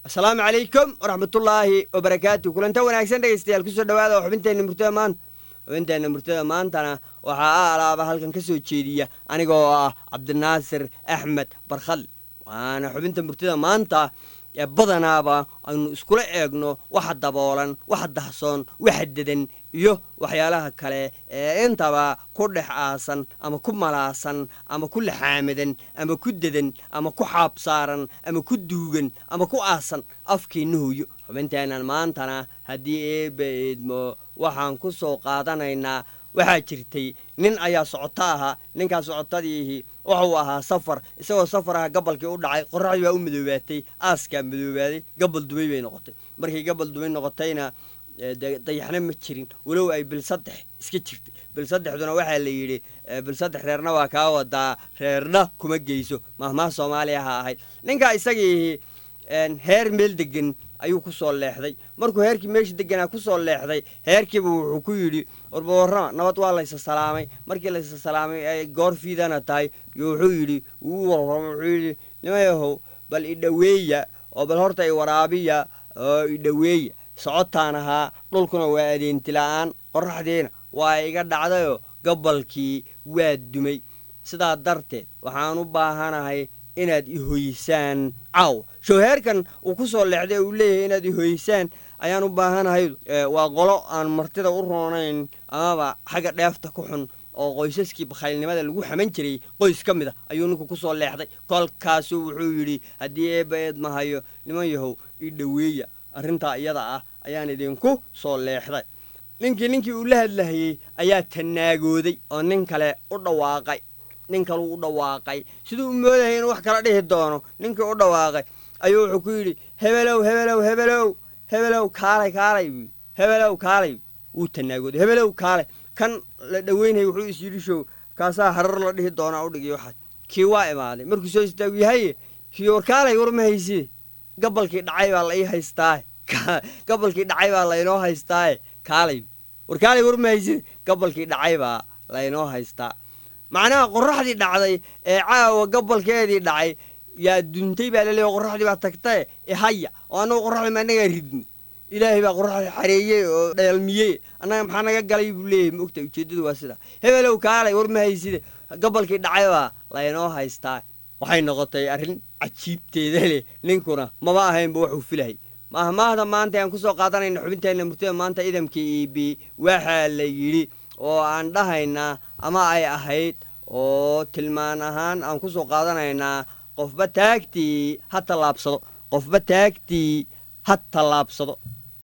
asalaamu calaykum waraxmatullaahi wabarakaatu kulanta wanaagsan dhegaystayaal kusoo dhawaada oo xubinteenna murtada maanta xubinteenna murtada maantana waxaa a alaaba halkan ka soo jeediya anigoo ah cabdinaasir axmed barkhadle waana xubinta murtada maanta ee badanaaba aynu iskula eegno waxa daboolan waxa dahsoon waxa dedan iyo waxyaalaha kale ee intaba ku dhex aasan ama ku malaasan ama ku laxaamadan ama ku dedan ama ku xaabsaaran ama ku duugan ama ku aasan afkeenna hooyo xubinteennan maantana haddii eebba eedmo waxaan ku soo qaadanaynaa waxaa jirtay nin ayaa socoto ahaa ninkaas socotadiihi wuxuu ahaa safar isagoo safar aha gabalkii u dhacay qorraxdii baa u madoobaatay aaskaa madoobaaday gabal dumay bay noqotay markii gabal dumay noqotayna dayaxna ma jirin walow ay bil saddex iska jirtay bil saddexduna waxaa la yidhi bil saddex reerna waa kaa wadaa reerna kuma geyso mahmaha soomaaliya ha ahayd ninkaa isagiihi heer meel degan ayuu ku soo leexday markuu heerkii meesha deganaa ku soo leexday heerkiiba wuxuu ku yidhi warba warrama nabad waa laysa salaamay markii laysa salaamay ay goor fiidana tahay yo wuxuu yidhi uu warrama wuxuu yidhi nimayahow bal idhoweeya oo bal horta i waraabiya oo idhoweeya socotaan ahaa dhulkuna waa adeenti la-aan qorraxdiina waa iga dhacdayoo gabalkii waa dumay sidaa darteed waxaan u baahanahay inaad ihoysaan caawa showheerkan uu ku soo leexday uu leeyahay inaad ihoysaan ayaan u baahanahay waa qolo aan martida u roonayn amaba xagga dheefta ku xun oo qoysaskii bakhaylnimada lagu xaman jiray qoys ka mid a ayuu ninku ku soo leexday kolkaasuu wuxuu yidhi haddii eebba eed mahayo niman yahow ii dhoweeya arrintaa iyada ah ayaan idinku soo leexday ninkii ninkii uu la hadlahayey ayaa tanaagooday oo nin kale u dhawaaqay nin kaluu u dhawaaqay siduu u moodayay inuu wax kala dhihi doono ninkii u dhawaaqay ayuu wuxuu ku yidhi hebelow hebelow hebelow hebelow kaalay kaalay buu hebelow kaalay wuu tanaagooday hebelow kaalay kan la dhoweynayay wuxuu is yidhi show kaasaa harar la dhihi doonaa u dhigi waxaas kii waa imaaday markuu soo istaagu yahaye kii war kaalay war ma hayside gabalkii dhacay baa la ii haystaaye gabalkii dhacay baa laynoo haystaaye kaalay war kaalay war ma hayside gabalkii dhacay baa laynoo haystaa macnaha qorraxdii dhacday ee caawa gabalkeedii dhacay yaa duntay baa laleeya qorraxdii baa tagtae ihaya oo annagu qorraxdii ma annagaa ridni ilaahay baa qorraxdii xareeyey oo dheelmiyey annaga maxaa naga galay buu leeyahay ma ogta ujeeddadu waa sidaa hebelow kaalay war ma hayside gabalkii dhacay baa laynoo haystaa waxay noqotay arrin cajiibteeda leh ninkuna maba ahaynba waxuu filahay mahmaahda maanta aan kusoo qaadanayna xubinteenna murtida maanta idamkii eb waxaa la yidhi oo aan dhahaynaa ama ay ahayd oo tilmaan ahaan aan ku soo qaadanaynaa qofba taagtii ha tallaabsado qofba taagtii ha tallaabsado